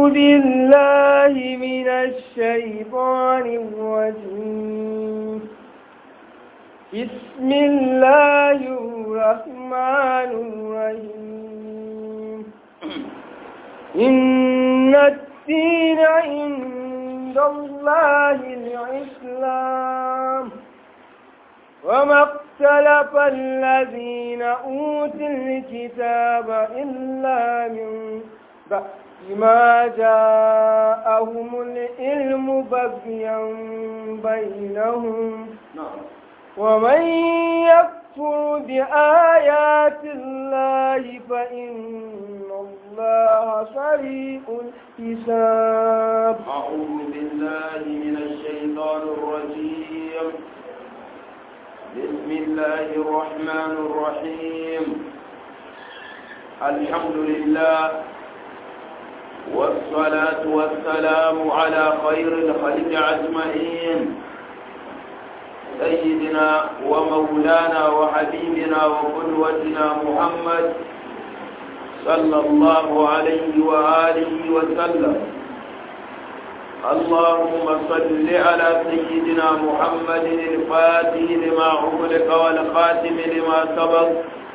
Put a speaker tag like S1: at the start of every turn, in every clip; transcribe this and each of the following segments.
S1: بالله من الشيطان الرجيم بسم الله الرحمن الرحيم إن الدين عند الله الإسلام وما اختلف الذين أوتوا الكتاب إلا من بعد ما جاءهم العلم بغيا بينهم ومن يكفر بآيات الله فإن الله سريع الحساب
S2: أعوذ بالله من الشيطان الرجيم بسم الله الرحمن الرحيم الحمد لله والصلاة والسلام على خير الخلق أجمعين سيدنا ومولانا وحبيبنا وقدوتنا محمد صلى الله عليه وآله وسلم اللهم صل على سيدنا محمد الفاتح لما أغلق والخاتم لما سبق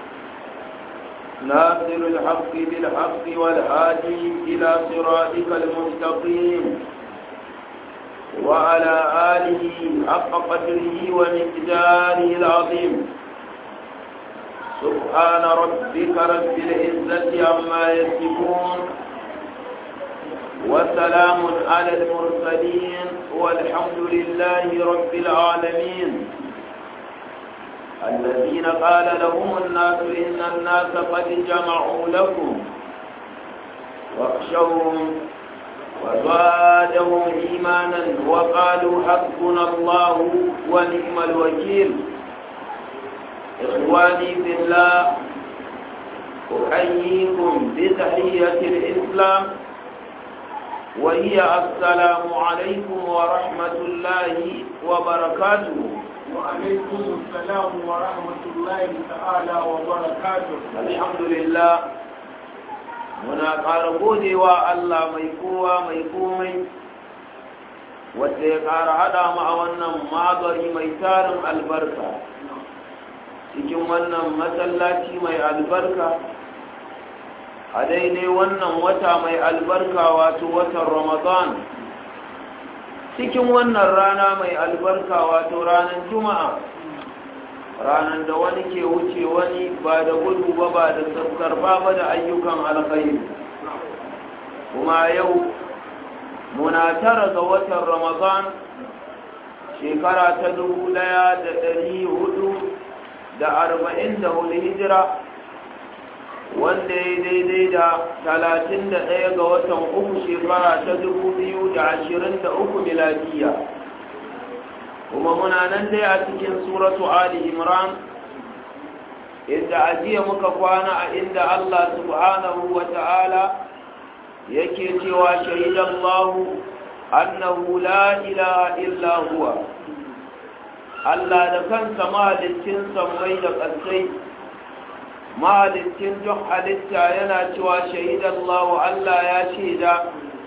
S2: ناصر الحق بالحق والهادي إلى صراطك المستقيم وعلى آله حق قدره ومقداره العظيم سبحان ربك رب العزة عما يصفون وسلام على المرسلين والحمد لله رب العالمين الذين قال لهم الناس إن الناس قد جمعوا لكم واخشوهم وزادهم إيمانا وقالوا حسبنا الله ونعم الوكيل إخواني في الله أحييكم بتحية الإسلام وهي السلام عليكم ورحمة الله وبركاته
S3: وعليكم السلام ورحمة الله تعالى وبركاته
S2: الحمد لله muna ƙara godewa Allah mai kowa mai komai wadda ya ƙara haɗa mu a wannan magari mai tarin albarka cikin wannan masallaci mai albarka a daidai wannan wata mai albarka wato watan ramadan cikin wannan rana mai albarka wato ranar juma'a ranar da wani ke wuce wani ba da gudu ba ba da sassarfa ba da ayyukan alkhairi kuma yau muna tara ga watan ramadan shekara ta dubu daya da dari hudu da arba'in da hudu hijira wanda ya daidai da talatin da ɗaya ga watan uku shekara ta dubu biyu da ashirin da uku miladiya kuma muna nan dai a cikin suratu ali imran inda ajiya muka kwana a inda allah subhanahu wa ta'ala yake cewa shahidallahu annahu la ilaha illa huwa allah da kansa mahalicin sammai da ƙasai mahalicin duk halitta yana cewa shahidallahu allah ya shaida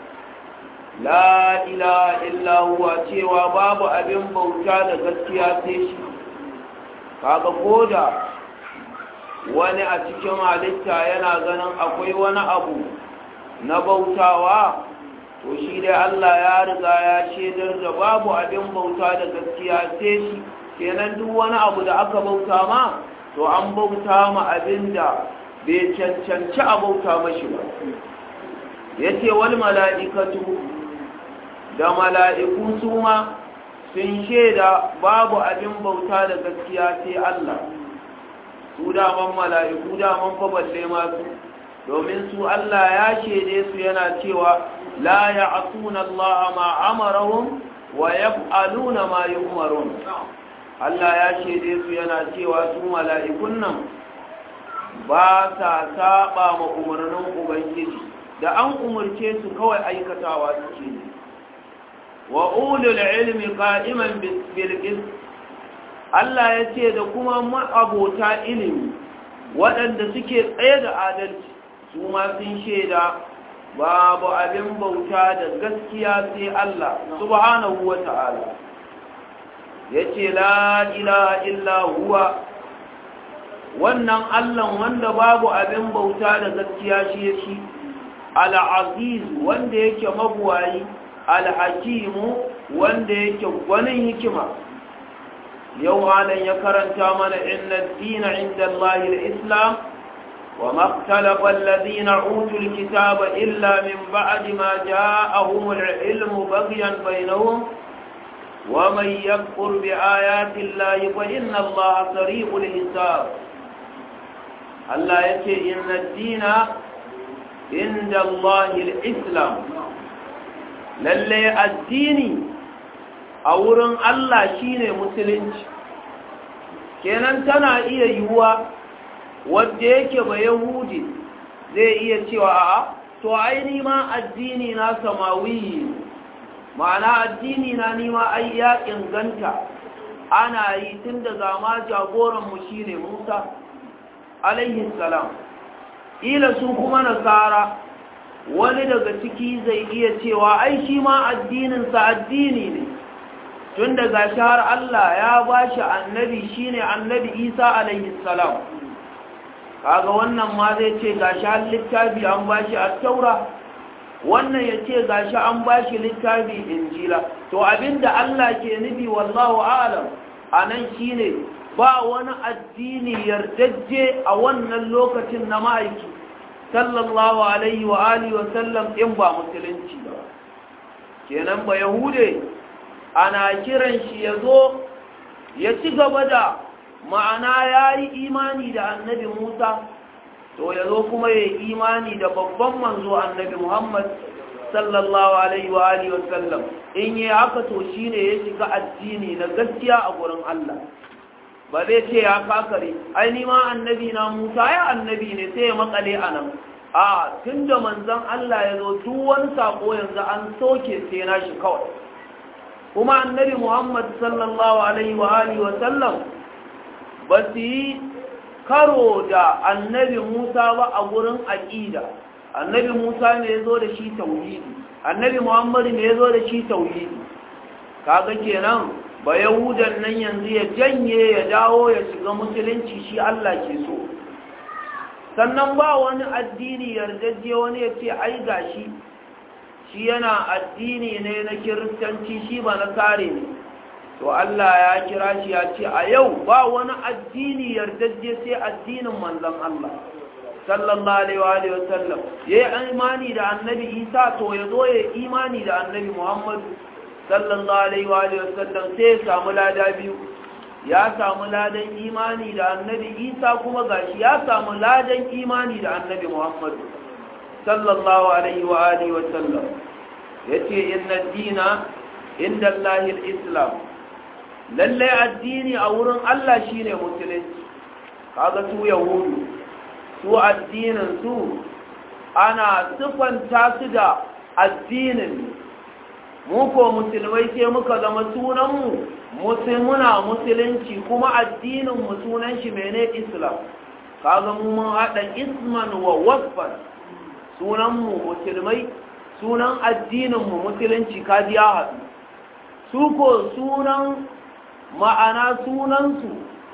S2: la ilaha illa huwa cewa babu abin bauta da gaskiya sai shi kaga koda wani a cikin halitta yana ganin akwai wani abu na bautawa to shi dai Allah ya riga ya shaidar da babu abin bauta da gaskiya sai shi kenan duk wani abu da aka bauta ma to an bauta ma abin da bai cancanci a bauta mashi ba yace wal mala'ikatu da mala'iku su ma sun shaida babu abin bauta da gaskiya sai Allah su daman mala'iku daman fa balle masu domin su Allah ya shaide su yana cewa la ya asuna Allah ma amarahum wa yaf'aluna ma yu'marun Allah ya shaide su yana cewa su mala'ikun nan ba sa saba ma umarnin ubangiji da an umarce su kawai aikatawa suke ne wa ulul ilmi qa'iman bil qist Allah ya ce da kuma ma'abota ilimi waɗanda suke tsaye da adalci su ma sun shaida babu abin bauta da gaskiya sai Allah subhanahu wa ta'ala yace la ilaha illa huwa wannan Allah wanda babu abin bauta da gaskiya shi shi al-aziz wanda yake mabuwayi al-hakimu wanda yake gwanin hikima yau malam ya karanta mana inna dina inda Allah al-islam wa maktalafa alladhina utul kitaba illa min ba'di ma ja'ahum al-ilmu baghyan bainahum wa man yakfur bi ayati Allah fa inna Allah sari'ul hisab Allah yace inna dina inda Allah al-islam lalle addini a wurin Allah shine musulunci kenan tana iya yiwuwa wadda yake ba yahudi zai iya cewa a'a to ai ma addini na samawi ma'ana addini na nima ai ya inganta ana yi tun daga ma jagoranmu shine Musa alaihi salam ila su kuma nasara wani daga ciki zai iya cewa ai shi ma addininsa addini ne tun daga shahar Allah ya ba shi annabi shine annabi Isa alaihi salam kaga wannan ma zai ce gashi har littafi an ba shi at-taura wannan ya ce gashi an ba shi littafi injila to abinda Allah ke nufi wallahu a'lam anan shine ba wani addini yardajje a wannan lokacin na ma'aiki sallallahu alaihi wa alihi wa sallam in ba musulunci ba kenan ba yahude ana kiran shi ya zo ya ci gaba da ma'ana ya yi imani da annabi musa to ya zo kuma ya yi imani da babban manzo annabi muhammad sallallahu alaihi wa alihi wa sallam in yi haka to shine ya shiga addini na gaskiya a gurin allah ba zai ce ya kakare ai ni ma annabi na Musa ya annabi ne sai ya makale a nan a tunda manzon Allah ya zo duk wani sako yanzu an soke sai na shi kawai kuma annabi Muhammad sallallahu alaihi wa alihi wa sallam ba su yi karo da annabi Musa ba a gurin aqida annabi Musa ne ya zo da shi tauhidi annabi Muhammad ne ya zo da shi tauhidi kaga kenan ba yahudan nan yanzu ya janye ya dawo ya shiga musulunci shi Allah ke so sannan ba wani addini yardajje wani ya ce ai gashi shi yana addini ne na kiristanci shi ba na kare ne to Allah ya kira shi ya ce a yau ba wani addini yardajje sai addinin manzon Allah sallallahu alaihi wa sallam yayi imani da annabi Isa to ya zo ya imani da annabi Muhammad sallallahu alaihi wa sallam sai ya samu lada biyu ya samu ladan imani da annabi isa kuma gashi ya samu ladan imani da annabi muhammad sallallahu alaihi wa alihi wa sallam yace inna dina inda allahil islam lalle addini a wurin allah shine musulunci kaga su yahudu su addinin su ana sifanta su da addinin mu ko musulmai sai muka zama sunanmu musulmuna musulunci kuma addininmu sunan shi mene islam kaga mu mun haɗa isman wa wasfan sunanmu musulmai sunan addininmu musulunci kaji ya haɗu su ko sunan ma'ana sunansu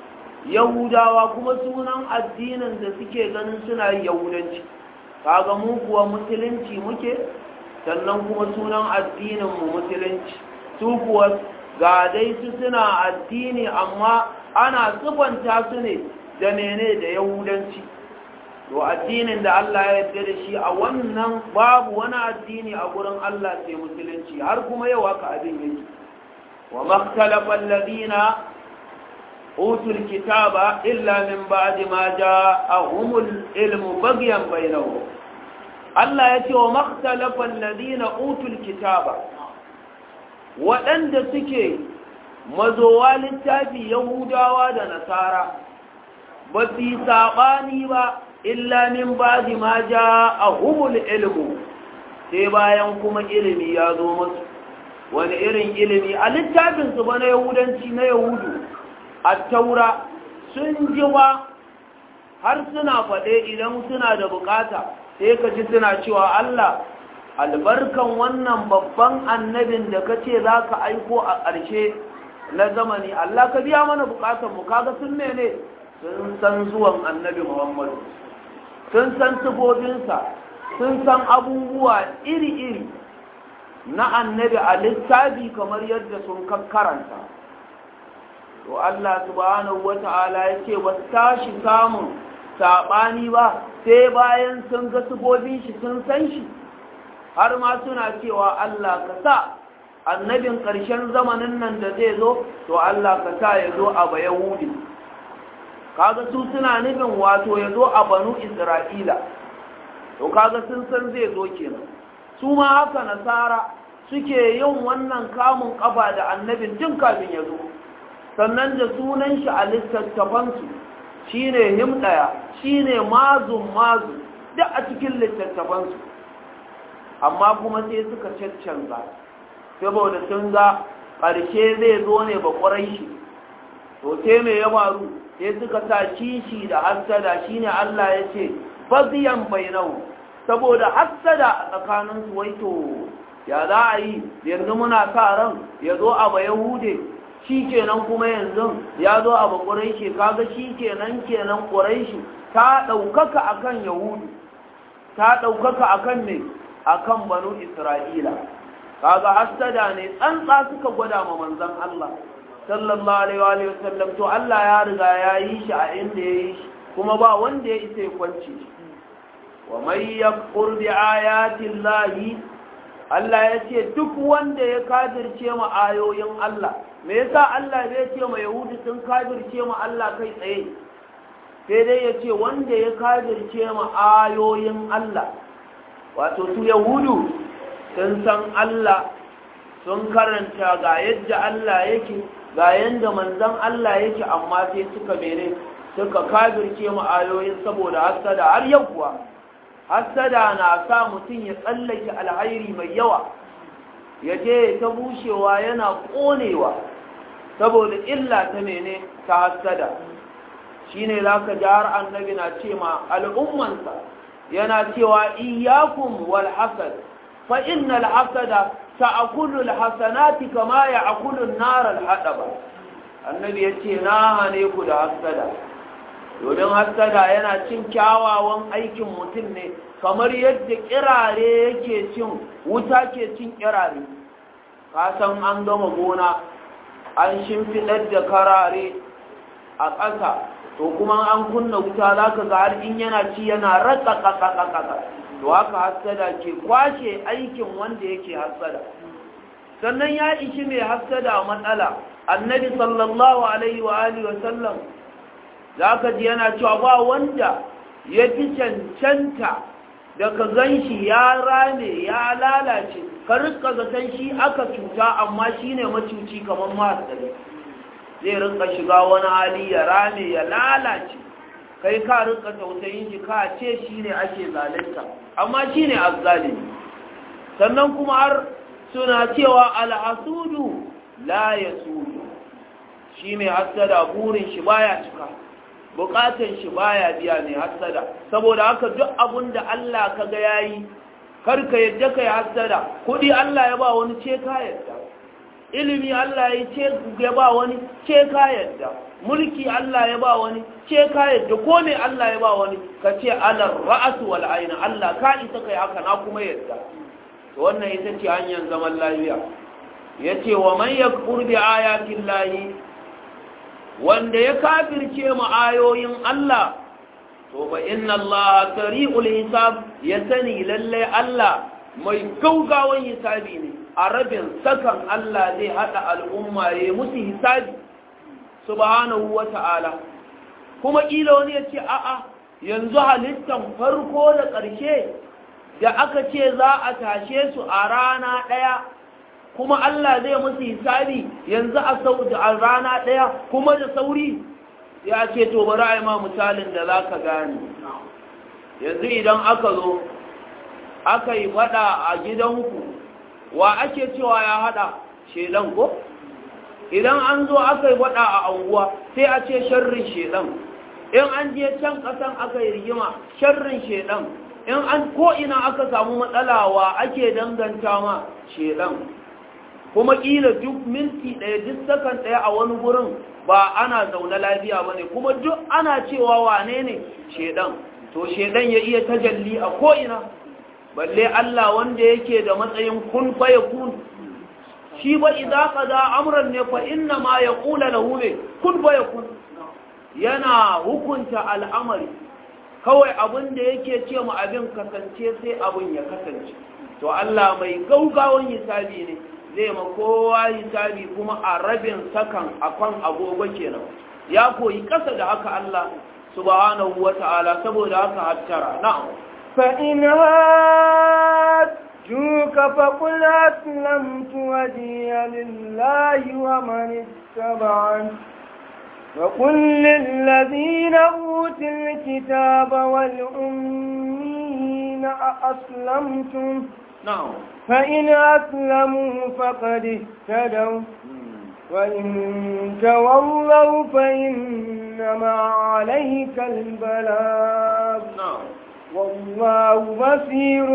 S2: yahudawa kuma sunan addinin da suke ganin suna yahudanci kaga mu kuwa musulunci muke sannan kuma sunan addininmu musulunci su kuwa ga dai su suna addini amma ana sufanta su ne da mene da yahudanci to addinin da Allah ya yarda da shi a wannan babu wani addini a gurin Allah sai musulunci har kuma yau haka abin yake wa makhtalafa alladhina utul kitaba illa min ba'di ma ja'ahumul ilmu baghyan bainahum Allah ya ce wa makhtalafa alladhina utul kitaba waɗanda suke mazowa littafi yahudawa da nasara ba su yi saɓani ba illa min ba ma ja a humul ilmu sai bayan kuma ilimi ya zo masu wani irin ilimi a littafinsu ba na yahudanci na yahudu a taura sun ji ba har suna faɗe idan suna da bukata sai ka ji suna cewa Allah albarkan wannan babban annabin da ka ce za ka aiko a ƙarshe na zamani Allah ka biya mana bukatanmu kaga sun mene sun san zuwan annabi Muhammadu sun san tubobinsa sun san abubuwa iri-iri na annabi a littafi kamar yadda sun karanta to Allah subhanahu wata'ala ya ce ba tashi samun saɓani ba sai bayan sun ga tubobin shi sun san shi har ma suna cewa Allah ka sa annabin ƙarshen zamanin nan da zai zo to Allah ka sa ya zo a bayahudi kaga su suna nufin wato ya zo a banu isra'ila to kaga sun san zai zo kenan su ma haka nasara suke yin wannan kamun ƙafa da annabin tun kafin ya zo sannan da sunan shi a littattafansu shine himɗaya shine mazun mazu duk a cikin littattafansu amma kuma sai suka caccanza saboda sun ga ƙarshe zai zo ne ba ƙwarai shi to sai mai ya faru sai suka sa kishi da hassada shine Allah ya ce baziyan bainau saboda hassada a tsakanin su wai to ya za a yi yanzu muna sa ran ya zo a ba yahude shi kenan kuma yanzu ya zo a ba ƙwarai shi kaga shi kenan kenan ƙwarai shi ta ɗaukaka akan yahudu ta ɗaukaka akan ne akan banu isra'ila kaga hasada ne tsantsa suka gwada ma manzon Allah sallallahu alaihi wa sallam to Allah ya riga ya yi shi a inda ya yi shi kuma ba wanda ya isa ya kwance shi wa may yakfur bi ayati llahi Allah ya ce duk wanda ya kafirce ma ayoyin Allah me yasa Allah bai ce ma yahudi sun kafirce ma Allah kai tsaye sai dai ya ce wanda ya kafirce ma ayoyin Allah wato su yahudu sun san Allah sun karanta ga yadda Allah yake ga yadda manzan Allah yake amma sai suka mene suka kafirce mu ayoyin saboda hasada har yau kuwa hasada na sa mutum ya tsallake alhairi mai yawa ya je ta bushewa yana konewa saboda illa ta mene ta hasada shine zaka ji har annabi na ce ma al'ummansa yana cewa iyyakum wal hasad fa innal hasada ta'kulu al hasanati kama ya'kulu an-nar al hadaba annabi yace na hane ku da hasada domin hasada yana cin kyawawan aikin mutum ne kamar yadda kirare yake cin wuta ke cin kirare ka san an gama gona an shimfidar da karare a ƙasa to kuma an kunna wuta za ka ga har in yana ci yana ratsa ƙaƙaƙaƙa to haka hassada ke kwashe aikin wanda yake hassada sannan ya ishi mai hassada matsala annabi sallallahu alaihi wa alihi wa sallam za ka ji yana cewa ba wanda ya fi cancanta da ka gan shi ya rame ya lalace ka rika zaton shi aka cuta amma shi ne macuci kamar masu zai rinka shiga wani hali ya rame ya lalace kai ka rinka tausayin shi ka ce shi ne ake zalunta amma shi ne azzalimi sannan kuma har suna cewa alhasudu la ya sudu shi mai hassada burin shi baya cika bukatan shi baya biya mai hassada saboda haka duk abun da Allah kaga yayi karka yadda kai hassada kudi Allah ya ba wani ce ka yadda ilimi Allah ya ce ya ba wani ce ka yadda mulki Allah ya ba wani ce ka yadda ko me Allah ya ba wani ka ce alar ra'su wal aina Allah ka isa kai haka na kuma yadda to wannan ita ce hanyar zaman lafiya yace wa man yakfur bi ayatin lahi wanda ya kafirce mu ayoyin Allah to ba inna Allah sari'ul hisab ya sani lalle Allah mai gaugawan hisabi ne a rabin sakan Allah zai hada al'umma ya musu hisabi subhanahu wata'ala kuma kila wani ya ce a'a yanzu halittan farko da ƙarshe da aka ce za a tashe su a rana ɗaya kuma Allah zai musu hisabi yanzu a a rana ɗaya kuma da sauri ya ce to bari a yi ma misalin da za ka gane yanzu idan aka zo aka yi faɗa a gidanku wa ake cewa ya haɗa shedan ko idan an zo aka yi faɗa a anguwa sai a ce sharrin shedan in an je can ƙasan aka yi rigima sharrin shedan in an ko ina aka samu matsalawa ake danganta ma shedan kuma kila duk minti ɗaya duk sakan ɗaya a wani gurin ba ana zaune lafiya ba ne kuma duk ana cewa wane ne shedan to shedan ya iya tajalli a ko'ina balle Allah wanda yake da matsayin kun fa ya kun shi ba idza qada amran ne fa inna ma yaqulu lahu ne kun fa ya kun yana hukunta al'amari kawai abin da yake ce mu abin kasance sai abin ya kasance to Allah mai gaugawan hisabi ne zai ma kowa hisabi kuma a rabin sakan akan agogo kenan ya koyi kasa da haka Allah subhanahu wata'ala saboda haka hattara na'am
S1: فإن هاجوك فقل أسلمت وجهي لله ومن اتبعني وقل للذين أوتوا الكتاب والأمين أأسلمتم
S2: na'am
S1: فإن أسلموا فقد اهتدوا وإن تولوا فإنما عليك البلاغ
S2: na'am
S1: والله بصير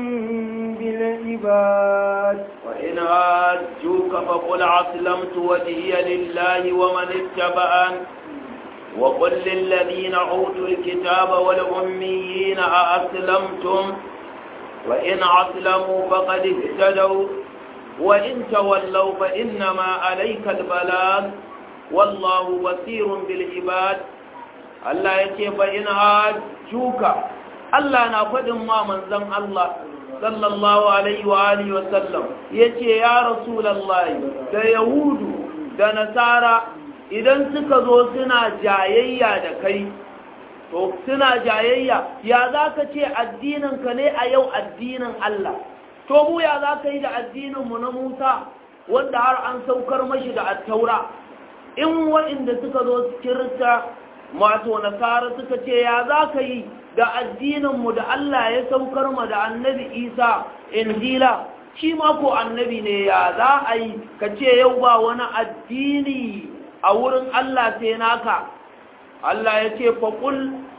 S1: بالعباد
S2: وإن هاجوك فقل أسلمت وجهي لله ومن اتبعن وقل للذين أوتوا الكتاب والأميين أأسلمتم وإن أسلموا فقد اهتدوا وإن تولوا فإنما عليك البلاغ والله بصير بالعباد Allah ya ce fa in hajjuka Allah na faɗin ma manzon Allah sallallahu alaihi wa alihi wa sallam yace ya rasulullahi da yahudu da nasara idan suka zo suna jayayya da kai to suna jayayya ya zaka ce addinin ka ne a yau addinin Allah to mu ya zaka yi da addinin mu na Musa wanda har an saukar mashi da at-taura in waɗanda suka zo kirista mato nasara suka ce ya za ka yi da addininmu da Allah ya saukar mu da annabi isa injila shi ma ko annabi ne ya za a yi ka ce yau ba wani addini a wurin Allah sai naka Allah ya ce faƙul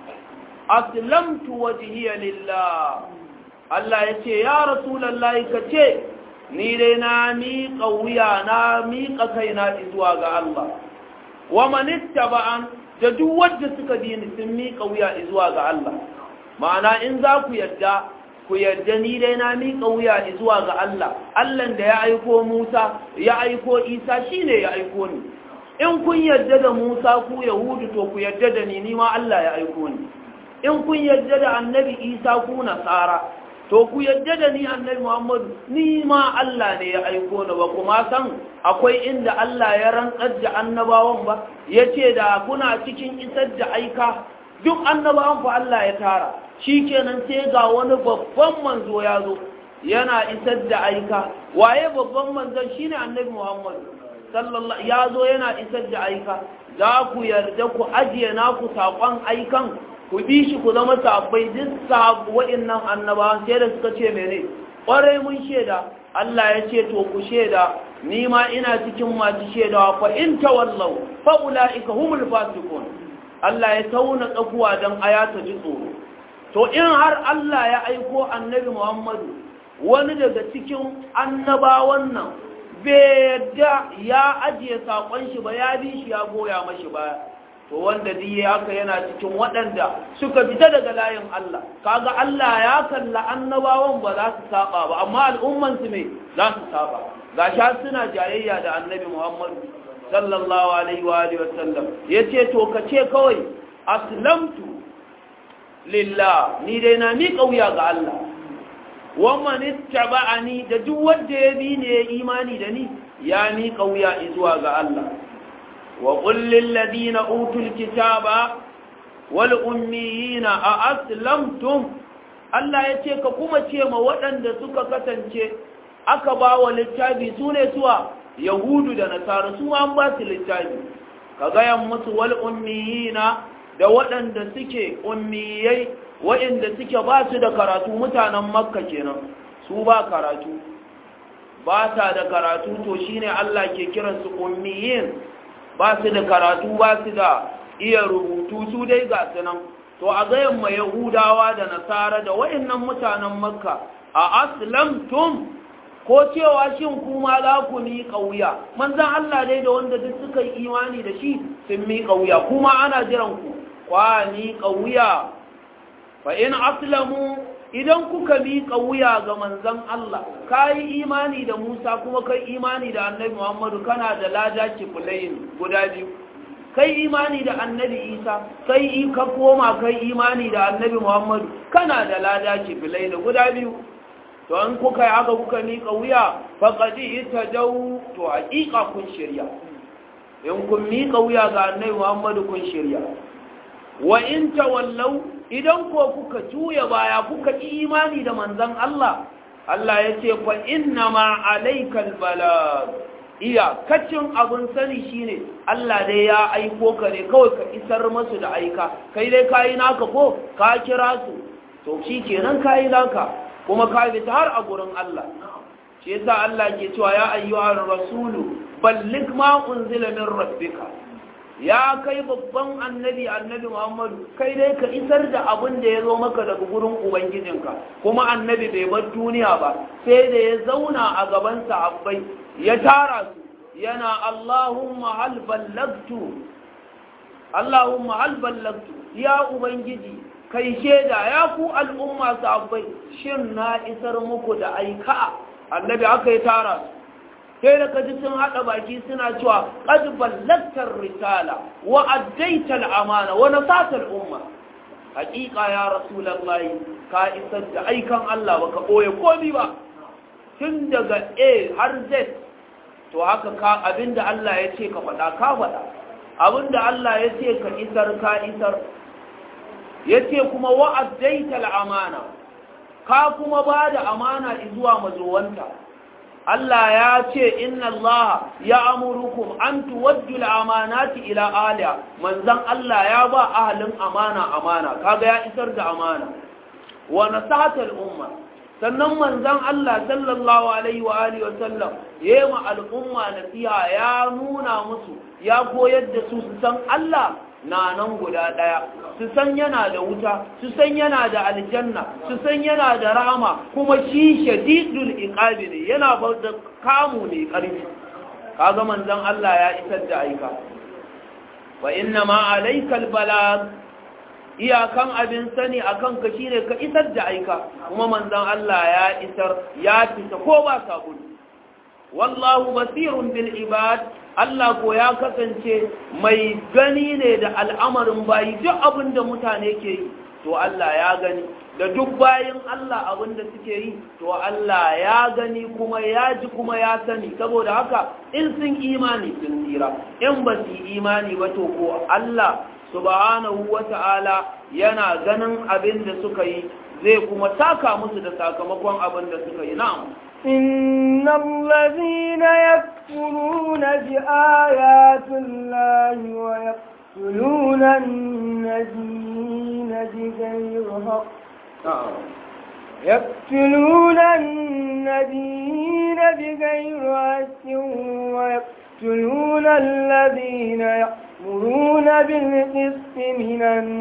S2: aslamtu wajhiya lillah Allah ya ce ya rasulullahi ka ce ni dai na miƙa wuya na miƙa kaina zuwa ga Allah wa manittaba'an da duk wanda suka bi ni sun miƙa wuya zuwa ga Allah ma'ana in za ku yadda ku yadda ni dai na miƙa wuya zuwa ga Allah Allah da ya aiko Musa ya aiko Isa shine ya aiko ni in kun yadda da Musa ku Yahudu to ku yadda da ni ni ma Allah ya aiko ni in kun yadda da Annabi Isa ku Nasara to ku yadda da ni Annabi Muhammadu ni ma Allah ne ya aiko ni ba kuma san akwai inda Allah ya rantsar da annabawan ba yace da kuna cikin isar da aika duk annabawan fa Allah ya tara shikenan sai ga wani babban manzo ya zo yana isar da aika waye babban manzon shine Annabi Muhammadu sallallahu ya zo yana isar da aika za ku yarda ku ajiye naku saƙon aikan ku bi shi ku zama sabbai duk sabu wa'innan annabawan sai da suka ce mene ƙwarai mun shaida Allah ya ce to ku shaida ni ma ina cikin masu shaidawa fa in tawallau fa ulaika humul fasiqun Allah ya tauna tsakuwa dan aya ta ji tsoro to in har Allah ya aiko annabi Muhammadu wani daga cikin annabawan nan bai yadda ya ajiye saƙon shi ba ya bi shi ya goya mashi baya to wanda diye haka yana cikin waɗanda suka fita daga layin Allah kaga Allah ya kalla annabawan ba za su saba ba amma al'umman su ne za su saba gasha suna jayayya da annabi Muhammad sallallahu alaihi wa alihi wasallam yace to kace kawai aslamtu lillah ni dai na mi kauya ga Allah wa man ittaba'ani da duk wanda ya bi ne ya imani da ni ya mi kauya zuwa ga Allah وقل للذين أوتوا الكتاب والأميين أأسلمتم Allah ya ce ka kuma ce ma waɗanda suka kasance aka ba wa littafi su ne suwa Yahudu da Nasara su ma an ba su littafi ka gayan musu wal ummiyina da waɗanda suke ummiyai waɗanda suke ba su da karatu mutanen Makka kenan su ba karatu ba ta da karatu to shine Allah ke kiransu ummiyin ba su da karatu ba su da iya rubutu su dai ga su nan to a gayan ma yahudawa da nasara da wa'annan mutanen makka a aslamtum ko cewa shin kuma za ku miƙa wuya manzan Allah dai da wanda duk suka yi imani da shi sun miƙa wuya kuma ana jiran ku kwa miƙa wuya fa in aslamu idan kuka miƙa wuya ga manzan Allah ka yi imani da Musa kuma kai imani da annabi Muhammadu kana da lada kifulayin guda biyu kai imani da annabi Isa kai ka koma kai imani da annabi Muhammadu kana da lada kifulayin guda biyu to an kuka yi haka kuka miƙa wuya faƙaɗi ita jau to haƙiƙa kun shirya in kun miƙa wuya ga annabi muhammadu kun shirya wa in tawallau idan ko kuka juya baya kuka ƙi imani da manzon Allah Allah ya ce fa inna ma alaikal balag iya kacin abun sani shine Allah dai ya aiko ka ne kawai ka isar masu da aika kai dai kayi naka ko ka kira su to shi kenan kayi naka kuma ka fita har a gurin Allah shi yasa Allah ke cewa ya ayyuhar rasulu balligh ma unzila min rabbika ya kai babban annabi annabi Muhammadu kai dai ka isar da abin da ya zo maka daga gurin ubangijinka kuma annabi bai bar duniya ba sai da ya zauna a gaban sahabbai ya tara su yana Allahumma hal ballagtu Allahumma hal ballagtu ya ubangiji kai shaida ya ku al'umma sahabbai shin na isar muku da aika annabi aka yi tara su sai da kaji sun haɗa baki suna cewa qad ballagtar risala wa addaital amana wa nasatal umma haƙiƙa ya rasulullahi ka isar da aikan Allah baka ɓoye komi ba tun daga A har Z to haka ka abinda Allah ya ce ka faɗa ka faɗa abinda Allah ya ce ka isar ka isar ya ce kuma wa'addaital amana ka kuma ba da amana zuwa mazowanta Allah ya ce inna Allah ya amurukum an tuwajjul amanati ila aliya manzan Allah ya ba ahalin amana amana kaga ya isar da amana wa nasahatal umma sannan manzan Allah sallallahu alaihi wa alihi wa sallam yema al'umma nasiha ya nuna musu ya koyar da su su san Allah na nan guda ɗaya su san yana da wuta su san yana da aljanna su san yana da rahama kuma shi shadidul iqabi ne yana ba da kamu ne ƙarfi kaga manzon Allah ya isar da aika wa inna ma alaykal balag iyakan abin sani akan ka shine ka isar da aika kuma manzon Allah ya isar ya fita ko ba sabulu wallahu basirun bil ibad Allah ko ya kasance mai gani ne da al'amarin bayi duk abin da mutane ke yi to Allah ya gani da duk bayin Allah abin da suke yi to Allah ya gani kuma ya ji kuma ya sani saboda haka in sun imani sun tsira in ba su imani ba to ko Allah subhanahu wata'ala yana ganin abin da suka yi zai kuma taka musu da sakamakon abin da suka yi na'am
S1: إن الذين يكفرون بآيات الله ويقتلون النبيين بغير حق يقتلون النبيين بغير حق ويقتلون الذين يأمرون بالقسط من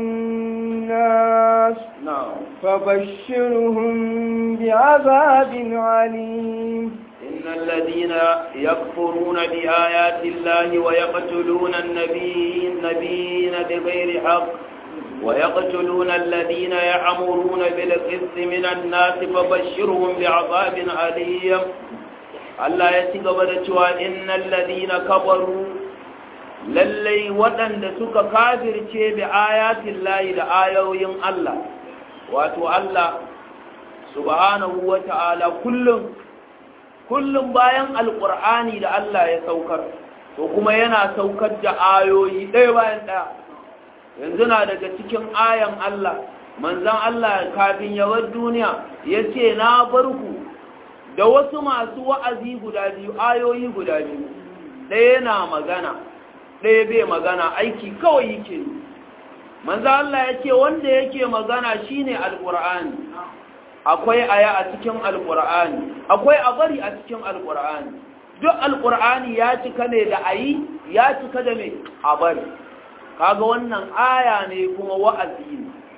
S1: الناس
S2: na'am
S1: فبشرهم بعذاب عليم
S2: إن الذين يكفرون بآيات الله ويقتلون النبيين نبيين بغير حق ويقتلون الذين يأمرون بالقسط من الناس فبشرهم بعذاب أليم Allah ya ci gaba da cewa innal ladina kafaru lallai waɗanda suka kafirce bi ayatin layi da ayoyin Allah wato Allah subhanahu wa ta'ala kullum kullum bayan alƙur'ani da Allah ya saukar to kuma yana saukar da ayoyi ɗaya bayan ɗaya yanzu na daga cikin ayan Allah manzan Allah kafin yawar duniya ya ce na bar ku da wasu masu wa'azi guda biyu ayoyi guda biyu ɗaya na magana ɗaya bai magana aiki kawai yake yi manzo Allah ya ce wanda yake magana shine alqur'ani akwai aya a cikin alqur'ani akwai a bari a cikin alqur'ani duk alqur'ani ya cika ne da ayi ya cika da me a bari kaga wannan aya ne kuma wa'azi ne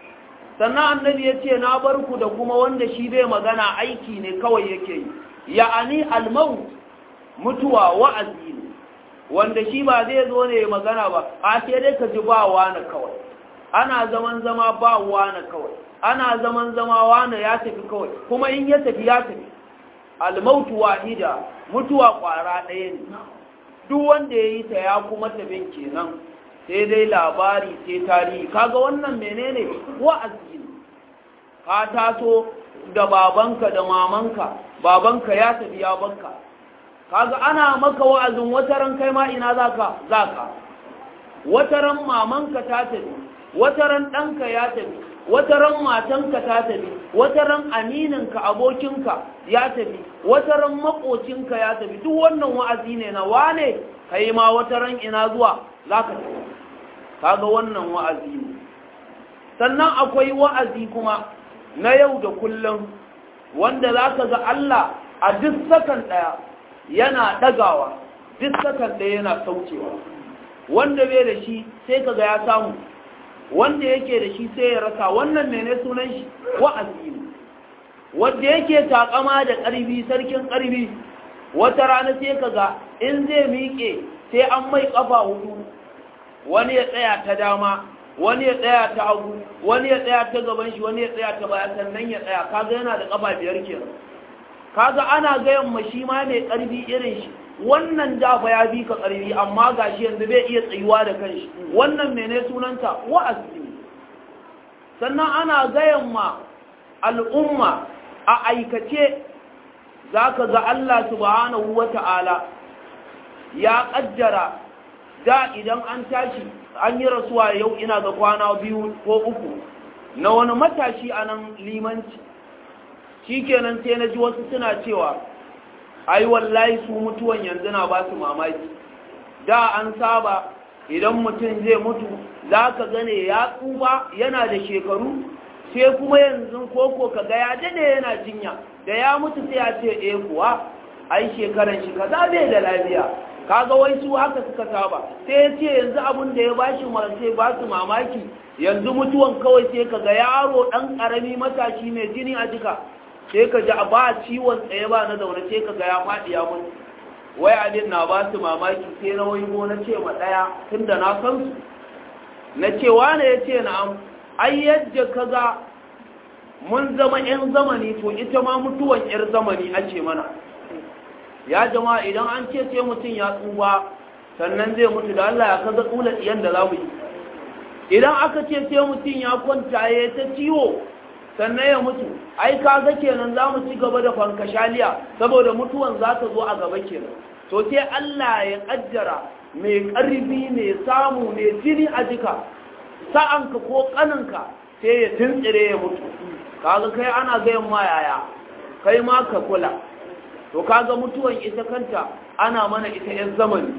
S2: sannan annabi ya ce na bar ku da kuma wanda shi bai magana aiki ne kawai yake yi ya'ani almaut mutuwa wa'azi ne wanda shi ba zai zo ne magana ba a sai dai ka ji ba wani kawai ana zaman zama ba wani kawai ana zaman zama wani ya tafi kawai kuma in ya tafi ya tafi almautu wahida mutuwa kwara ɗaya ne duk wanda ya yi ta ya kuma tabin kenan sai dai labari sai tarihi kaga wannan menene wa'azi ne ka taso da babanka da mamanka babanka ya tafi ya banka kaga ana maka wa'azin wataran kai ma ina zaka zaka wataran mamanka ta tafi wataran ɗanka ya tafi wataran matanka ta tafi wataran amininka abokinka ya tafi wataran makocinka ya tafi duk wannan wa'azi ne na wane kai ma wataran ina zuwa zaka tafi kaga wannan wa'azi ne sannan akwai wa'azi kuma na yau da kullum wanda zaka ga Allah a duk sakan daya yana dagawa duk sakan daya yana saukewa wanda bai da shi sai kaga ya samu wanda yake da shi sai ya rasa wannan mene sunan shi wa'azi ne wanda yake takama da ƙarfi sarkin ƙarfi wata rana sai kaga in zai miƙe sai an mai ƙafa hudu wani ya tsaya ta dama wani ya tsaya ta hagu wani ya tsaya ta gaban shi wani ya tsaya ta baya sannan ya tsaya kaga yana da ƙafa biyar kenan kaga ana gayan ma shi ma mai ƙarfi irin shi wannan dafa ya bi ka ƙarfi amma ga shi yanzu bai iya tsayuwa da kanshi wannan mene sunanta wa'azi sannan ana gayan ma al'umma a aikace za ka ga Allah subhanahu wa ta'ala ya ƙaddara da idan an tashi an yi rasuwa yau ina ga kwana biyu ko uku na wani matashi a nan limanci shi kenan sai na ji wasu suna cewa ai wallahi su mutuwan yanzu na ba su mamaki da an saba idan mutum zai mutu za ka gane ya tsufa yana da shekaru sai kuma yanzu koko ka ga ya dade yana jinya da ya mutu sai ya ce eh kuwa ai shekaran shi kaza bai da lafiya kaga wai su haka suka saba sai ya ce yanzu abin da ya bashi sai ba su mamaki yanzu mutuwan kawai sai ka ga yaro dan karami matashi mai jini a jika sai ka ji ba ciwon tsaye ba na zaune sai ka ga ya faɗi ya mutu wai abin na ba su mamaki sai na wai na ce ma ɗaya tun da na san su na ce wane ya ce na'am ai yadda ka ga mun zama 'yan zamani to ita ma mutuwan 'yar zamani ake mana ya jama'a idan an ce sai mutum ya tsuwa sannan zai mutu da Allah ya kaga tsula tsiyan da za mu yi idan aka ce sai mutum ya kwanta ya ta ciwo sannan ya mutu ai kaga kenan za mu ci gaba da fankashaliya saboda mutuwan za ta zo a gaba kenan to sai Allah ya kaddara mai ƙarfi mai samu mai jini a jika sa'anka ko ƙaninka sai ya tuntsire ya mutu kaga kai ana gayan ma yaya kai ma ka kula to kaga mutuwan ita kanta ana mana ita yan zamani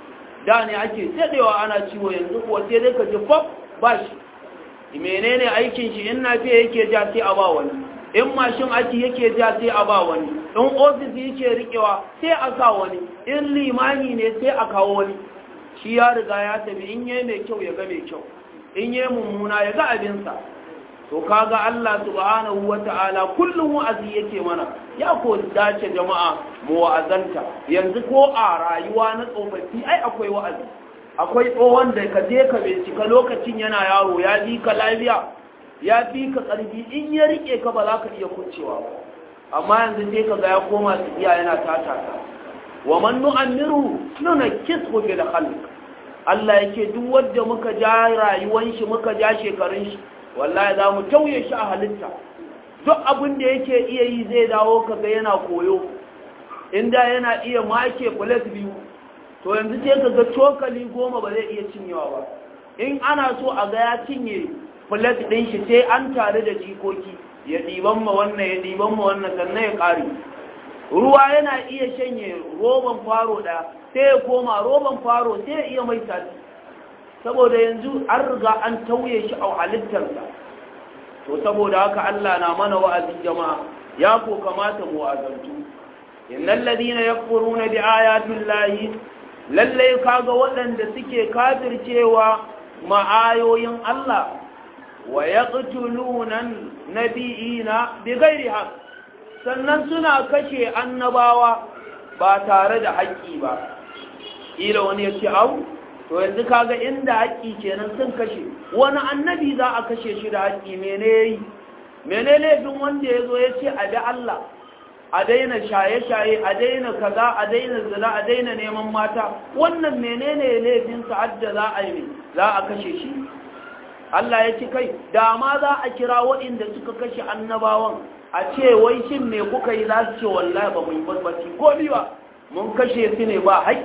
S2: da ne ake daɗewa ana ciwo yanzu kuwa sai dai ka ji fab ba shi menene aikin shi in nafiya yake ja sai a ba wani in mashin aiki yake ja sai a ba wani in ofis yake rikewa sai a sa wani in limani ne sai a kawo wani shi ya riga ya tafi in yayi mai kyau ya ga mai kyau in yayi mummuna ya ga abinsa to kaga Allah subhanahu wata'ala kullum wa'azi yake mana ya ko dace jama'a mu wa'azanta yanzu ko a rayuwa na tsofaffi ai akwai wa'azi akwai tsohon da ka je ka bincika lokacin yana yaro ya bi ka lafiya ya fi ka ƙarfi in ya rike ka ba za ka iya kuncewa ba amma yanzu sai ka ga ya koma su iya yana tatata wa man nu'ammiru nuna kisbu bil khalq Allah yake duk wanda muka ja rayuwan shi muka ja shekarun shi wallahi za mu tauye shi a halitta duk abin da yake iya yi zai dawo ka ga yana koyo inda yana iya make plate biyu to yanzu sai ka ga cokali goma ba zai iya cinyewa ba in ana so a ga ya cinye plate ɗin shi sai an tare da jikoki ya ɗiban ma wannan ya ɗiban ma wannan sannan ya ƙare ruwa yana iya shanye roban faro ɗaya sai ya koma roban faro sai ya iya mai sati saboda yanzu an riga an tauye shi a halittarsa to saboda haka Allah na mana wa'azin jama'a ya ko kamata mu wa'azantu innal ladina yakfuruna bi ayati llahi lalle kaga waɗanda suke kafircewa ma'ayoyin Allah wa yaqtuluna nabiyina bighairi haqq sannan suna kashe annabawa ba tare da haƙƙi ba ila wani ya ce au to yanzu kaga inda haƙƙi kenan sun kashe wani annabi za a kashe shi da haƙƙi mene yayi mene laifin wanda ya zo ya ce a bi Allah a daina shaye-shaye a daina kaza a daina zina a daina neman mata wannan menene laifin sa'adda za a yi za a kashe shi Allah ya ci kai da ma za a kira waɗanda suka kashe annabawan a ce wai shin me kuka yi za su ce wallahi ba mu yi barbaci ko ni ba mun kashe su ne ba haƙƙi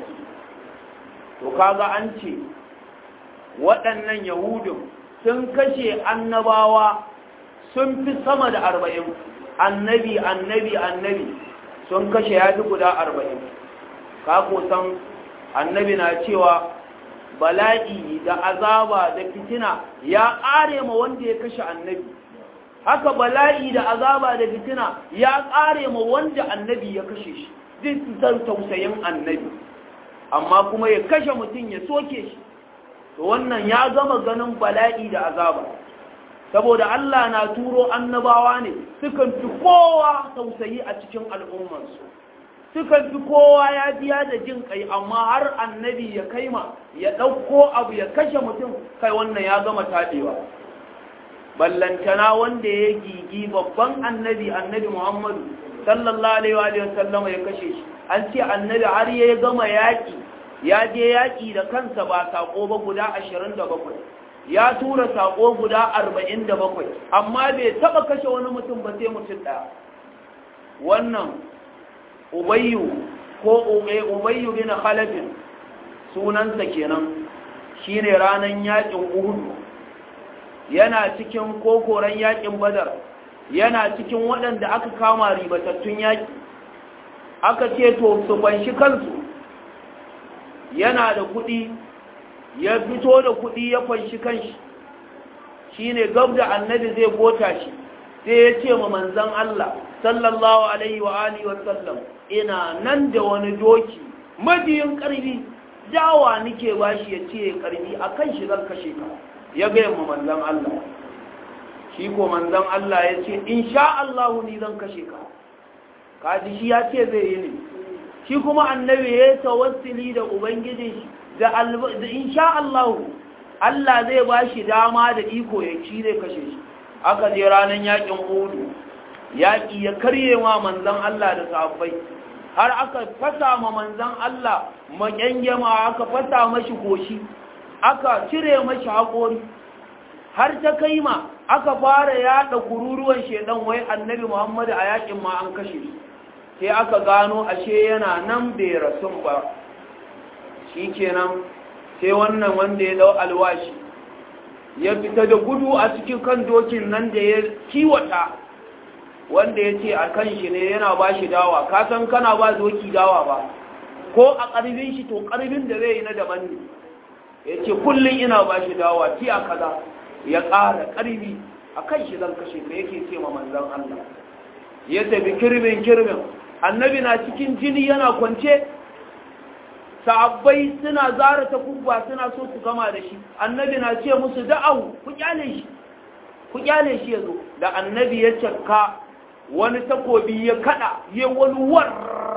S2: to kaga an ce waɗannan yahudun sun kashe annabawa sun fi sama da arba'in annabi annabi annabi sun kashe ya fi guda arba'in ka san annabi na cewa bala'i da azaba da fitina ya ƙare ma wanda ya kashe annabi haka bala'i da azaba da fitina ya ƙare ma wanda annabi ya kashe shi duk zan tausayin annabi amma kuma ya kashe mutum ya soke shi to wannan ya gama ganin bala'i da azaba saboda Allah na turo annabawa ne sukan fi kowa tausayi a cikin al'ummarsu sukan fi kowa ya biya da jin kai amma har annabi ya kaima ya ɗauko abu ya kashe mutum kai wannan ya gama taɗewa ballantana wanda ya gigi babban annabi annabi muhammadu sallallahu alaihi wa sallama ya kashe shi an ce annabi har ya gama yaƙi ya je yaƙi da kansa ba saƙo ba guda ashirin da bakwai ya tura saƙo guda arba'in da bakwai amma bai taɓa kashe wani mutum ba sai mutum ɗaya wannan ubayyu ko ubayyu bin khalafin sunansa kenan shine ranan yaƙin uhudu yana cikin kokoran yaƙin badar yana cikin waɗanda aka kama ribatattun yaƙi aka ce to su banshi kansu yana da kuɗi ya fito da kuɗi ya fanshi kanshi shi ne gab da annabi zai gota shi sai ya ce ma manzan Allah sallallahu alaihi wa alihi wa sallam ina nan da wani doki majiyin ƙarfi dawa nike ba shi ya ce ƙarfi a kan shi zan kashe ka ya gaya ma manzan Allah shi ko manzan Allah ya ce in sha Allahu ni zan kashe ka kaji shi ya ce zai yi ne shi kuma annabi ya yi tawassuli da ubangijin shi da insha Allah Allah zai ba shi dama da iko ya ci zai kashe shi aka je ranar yakin hudu yaƙi ya karye ma manzan Allah da sahabbai har aka fasa ma manzan Allah maƙyangyama aka fasa mashi goshi aka cire mashi haƙori har ta kai ma aka fara yaɗa kururuwan shedan wai annabi Muhammadu a yakin ma an kashe shi sai aka gano ashe yana nan bai rasun ba shi kenan sai wannan wanda ya dau alwashi ya fita da gudu a cikin kan dokin nan da ya kiwata wanda ya ce a kan shi ne yana ba shi dawa kasan kana ba doki dawa ba ko a ƙarfin shi to ƙarfin da zai yi na daban ne ya ce kullum ina ba shi dawa ti a kaza ya ƙara ƙarfi a kan shi zan kashe ka yake ce ma manzan Allah ya tafi kirbin kirbin annabi na cikin jini yana kwance sahabbai suna zara ta kubba suna so su gama da shi annabi na ce musu da'ahu ku kyale shi ku kyale shi yazo da annabi ya cakka wani takobi ya kada ya wani war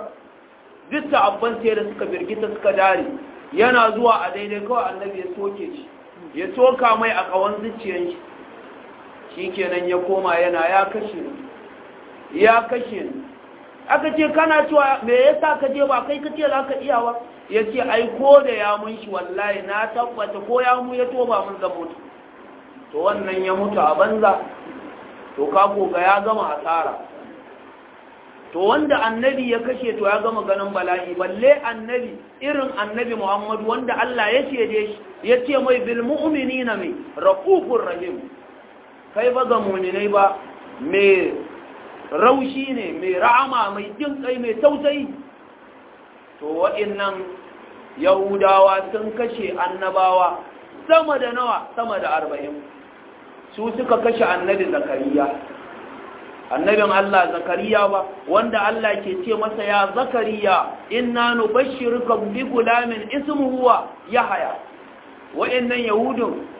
S2: duk sahabban sai da suka birgita suka dare yana zuwa a daidai kawai annabi ya soke shi ya soka mai a kawan zuciyar shi shikenan ya koma yana ya kashe ni ya kashe ni aka ce kana cewa me yasa ka je ba kai kace za ka iya ba ya ce ai ko da ya mun shi wallahi na tabbata ko ya mu ya toba mun zan mutu to wannan ya mutu a banza to ka ga ya gama asara to wanda annabi ya kashe to ya gama ganin bala'i balle annabi irin annabi Muhammad wanda Allah ya ce shi ya ce mai bil mu'minina mai raqufur rahim kai ba ga mu'minai ba me raushi ne mai ra'ama mai jin kai mai tausayi to wa'annan yahudawa sun kashe annabawa sama da nawa sama da arba'in su suka kashe annabi zakariya annabin Allah zakariya ba wanda Allah ke ce masa ya zakariya inna nubashshiruka bi gulamin ismuhu wa yahya wa'annan yahudun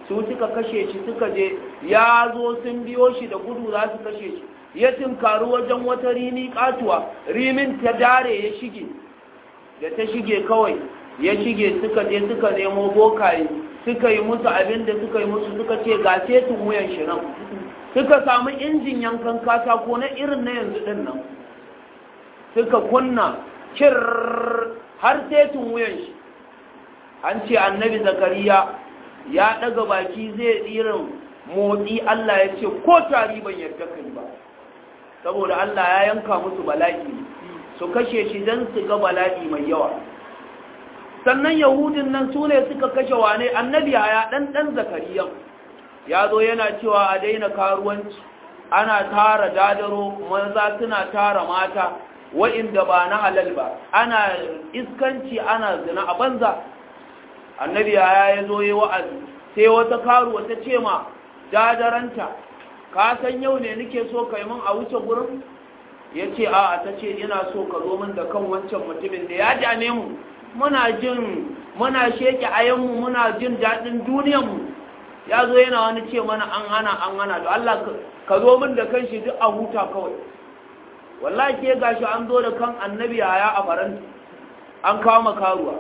S2: su suka kashe shi suka je ya zo sun biyo shi da gudu za su kashe shi ya tinkaru wajen wata rini katuwa rimin ta dare ya shige da ta shige kawai ya shige suka je suka nemo bokaye suka yi musu abin da suka yi musu suka ce ga setin wuyan shi nan suka samu injin yankan katako na irin na yanzu din nan suka kunna kir har setin wuyan shi an ce annabi zakariya ya daga baki zai irin motsi Allah ya ce ko tari ban yarda kai ba saboda Allah ya yanka musu bala'i su kashe shi don su ga bala'i mai yawa sannan yahudin nan su ne suka kashe wane annabi ya dan dan zakariya ya zo yana cewa a daina karuwanci ana tara dadaro maza suna tara mata wa'inda ba na halal ba ana iskanci ana zina a banza annabi ya ya zo yi wa'azi sai wata karuwa ta ce ma dadaranta ka san yau ne nake so kai min a wuce gurin ya ce a ta ce ina so ka zo min da kan wancan mutumin da ya dame mu muna jin muna sheke ayanmu muna jin daɗin duniyanmu ya zo yana wani ce mana an hana an hana da Allah ka zo min da kan shi duk a huta kawai wallahi ke gashi an zo da kan annabi yaya a faranti an kawo makaruwa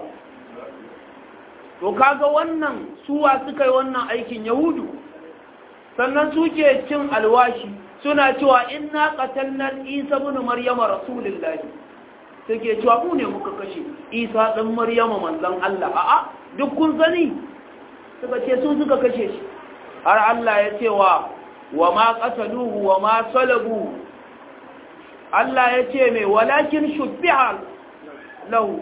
S2: to kaga wannan suwa suka yi wannan aikin yahudu sannan suke cin alwashi suna cewa inna qatalna isa ibn maryama rasulullahi suke cewa mu ne muka kashe isa dan maryama manzon Allah a'a duk kun sani suka ce su suka kashe shi har Allah ya ce wa wa ma qataluhu wa ma salabu Allah ya ce mai walakin shubbiha lahu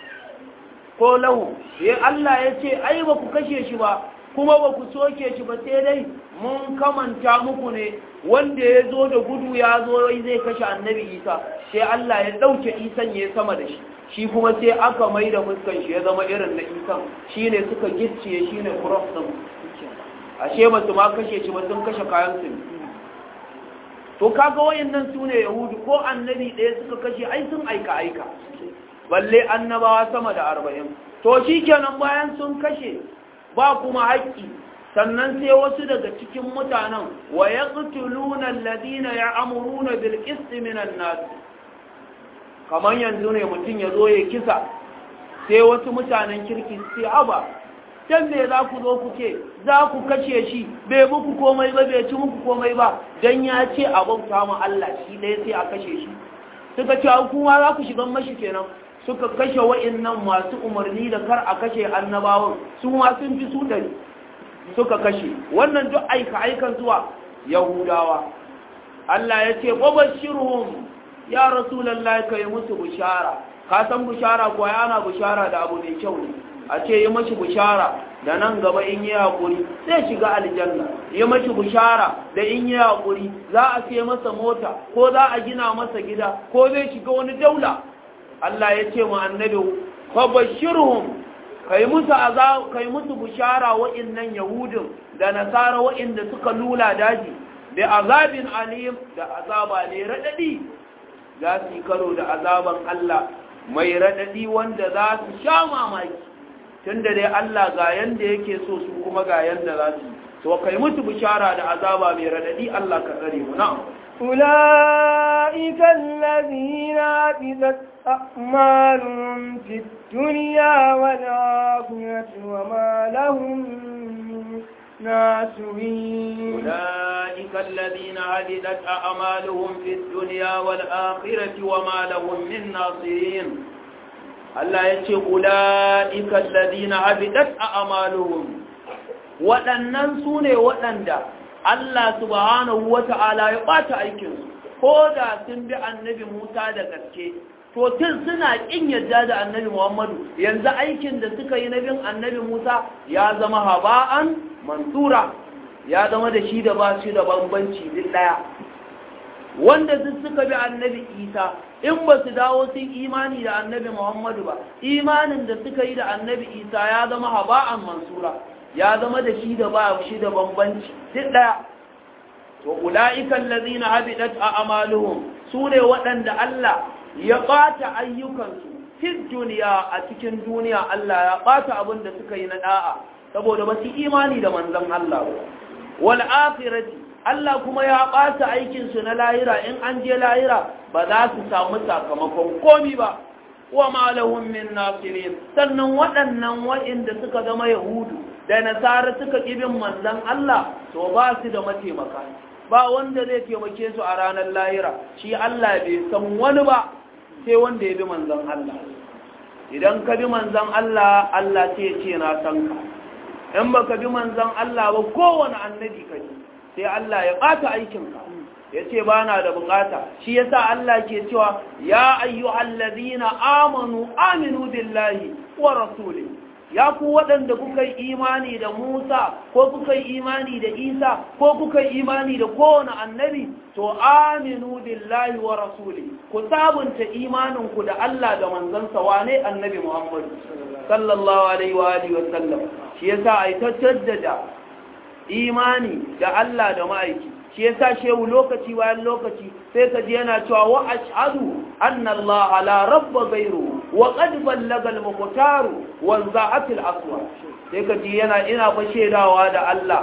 S2: ko lahu ya Allah ya ce ai ba ku kashe shi ba kuma ba ku soke shi ba sai dai mun kamanta muku ne wanda ya zo da gudu ya zo zai kashe annabi isa sai Allah ya ɗauke isan ya sama da shi shi kuma sai aka mai da fuskan shi ya zama irin na isan shi ne suka gicciye shi ne cross ɗin ashe ba su ma kashe shi ba sun kashe kayan su to kaga wayannan su ne yahudu ko annabi ɗaya suka kashe ai sun aika aika balle annabawa sama da arba'in to shi kenan bayan sun kashe ba kuma haƙƙi sannan sai wasu daga cikin mutanen wa ya ƙutuluna alladina ya amuruna bil qisti minan nas kamar yanzu ne mutum ya zo ya kisa sai wasu mutanen kirki sai aba dan me za ku zo ku ce za ku kashe shi bai muku komai ba bai ci muku komai ba dan ya ce a bauta mu Allah shi ɗaya sai a kashe shi suka ce kuma za ku shigan mashi kenan suka kashe wa'annan masu umarni da kar a kashe annabawan su ma sun fi su ɗari suka kashe wannan duk aika aikan zuwa yahudawa Allah ya ce babashirhum ya rasulullahi kai musu bishara ka san bishara ko yana bishara da abu mai kyau ne a ce yi mashi bishara da nan gaba in yi hakuri zai shiga aljanna yi mashi bishara da in yi hakuri za a sai masa mota ko za a gina masa gida ko zai shiga wani daula Allah ya ce mu annabi fabashirhum kai musu azab kai musu bishara wa'annan yahudin da nasara wa'anda suka lula daji da azabin alim da azaba ne radadi za su karo da azaban Allah mai radadi wanda za su sha mamaki tunda dai Allah ga yanda yake so su kuma ga yanda za su to kai musu bishara da azaba mai radadi Allah ka tsare mu na'am
S1: أولئك الذين عبدت أعمالهم في الدنيا والآخرة وما لهم من ناصرين
S2: أولئك الذين عبدت أعمالهم في الدنيا والآخرة وما لهم من ناصرين Allah ya ce, Ula'ika lalzina abidat a amaluhun, waɗannan su ne waɗanda Allah subhanahu wa ta'ala ya ɓata aikinsu, ko da sun bi annabi Musa da gaske, to tun suna ƙin yadda da annabi Muhammadu, yanzu aikin da suka yi na bin annabi Musa ya zama haba'an mansura, ya zama da shi da ba shi da bambanci duk ɗaya. Wanda duk suka bi annabi Isa, in ba su dawo sun imani da annabi Muhammadu ba, imanin da suka yi da annabi Isa ya zama haba'an mansura. ya zama da shi da ba shi da bambanci duk daya to ulaiikal ladina habidat a'maluhum sune waɗanda Allah ya ɓata ayyukansu fid duniya a cikin duniya Allah ya ɓata abin da suka yi na da'a saboda ba su imani da manzon Allah ba wal akhirati Allah kuma ya ɓata aikin su na lahira in an je lahira ba za su samu sakamakon komi ba wa ma lahum min nasirin sannan waɗannan waɗanda suka zama yahudu da nasara suka ƙibin manzon Allah to ba su da mataimaka ba wanda zai taimake su a ranar lahira shi Allah bai san wani ba sai wanda ya bi manzon Allah idan ka bi manzon Allah Allah sai ce na san ka in baka bi manzon Allah ba kowane annabi ka ji sai Allah ya ɓata aikinka ya ce ba na da bukata shi yasa Allah ke cewa ya ayyuhal ladina amanu aminu billahi wa rasuli ya ku waɗanda kuka yi imani da Musa ko kuka yi imani da Isa ko kuka yi imani da kowane annabi to aminu billahi wa rasuli ku sabunta imaninku da Allah da manzansa wane annabi Muhammad sallallahu alaihi wa alihi wa sallam shi yasa ai ta jaddada imani da Allah da ma'aiki shi yasa shehu lokaci bayan lokaci sai ka ji yana cewa wa ashhadu anna Allah la rabba ghayru wa qad ballaga al-muqtar wa za'at al-aswa sai ka ji yana ina fa shedawa da Allah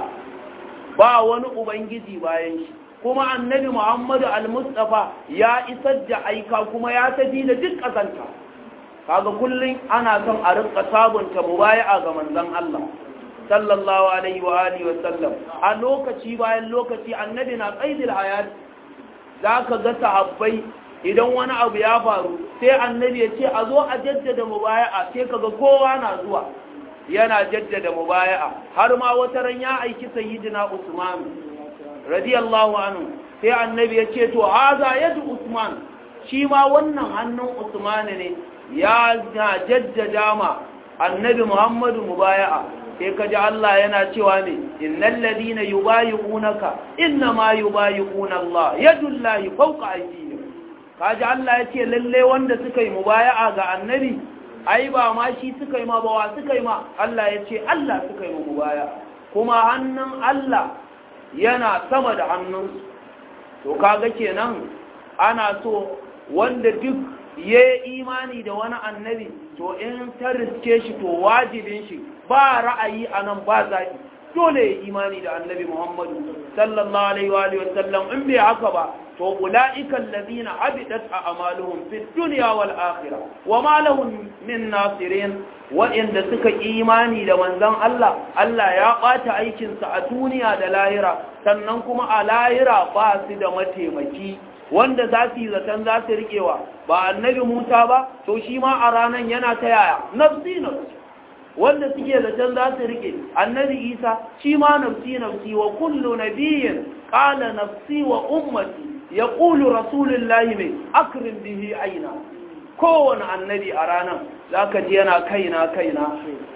S2: ba wani ubangiji bayan shi kuma annabi Muhammadu al-Mustafa ya isar da aika kuma ya tafi da duk kazanta kaga kullun ana son a rinka sabunta mubaya'a ga manzon Allah sallallahu alaihi wa alihi wa sallam a lokaci bayan lokaci annabi na qaidil hayat zaka ga sahabbai idan wani abu ya faru sai annabi ya ce a zo a jaddada mubaya'a sai kaga kowa na zuwa yana jaddada mubaya'a har ma wata ran ya aiki sayyidina Usman radiyallahu anhu sai annabi ya ce to haza yadu Usman shi ma wannan hannun Usman ne ya jaddada ma annabi Muhammadu mubaya'a sai ka ji Allah yana cewa ne innal ladina yubayi'unaka innama yubayi'una Allah yadullahi fawqa aydihim kaji Allah yace lalle wanda suka yi mubaya'a ga annabi ai ba ma shi suka yi ma ba wa suka yi ma Allah yace Allah suka yi mubaya'a kuma hannun Allah yana sama da hannunsu to kaga kenan ana so wanda duk ya imani da wani annabi to in ta riske shi to wajibin shi ba ra'ayi a nan ba zaɓi dole ya imani da annabi muhammadu sallallahu alaihi wa sallam in bai haka ba to ula'ika allazina habidat a amaluhum fi dunya wal akhirah wa ma lahum min nasirin wa'inda suka imani da manzon Allah Allah ya bata aikin sa a duniya da lahira sannan kuma a lahira ba su da mataimaki wanda za su yi zaton za su riƙewa ba annabi Musa ba to shi ma a ranan yana ta yaya nafsi nafsi wanda suke zaton za su riƙe annabi Isa shi ma nafsi nafsi wa kullu nabiyyin qala nafsi wa ummati yaqulu rasulullahi mai akrim bihi aina kowane annabi a ranan zaka ji yana kaina kaina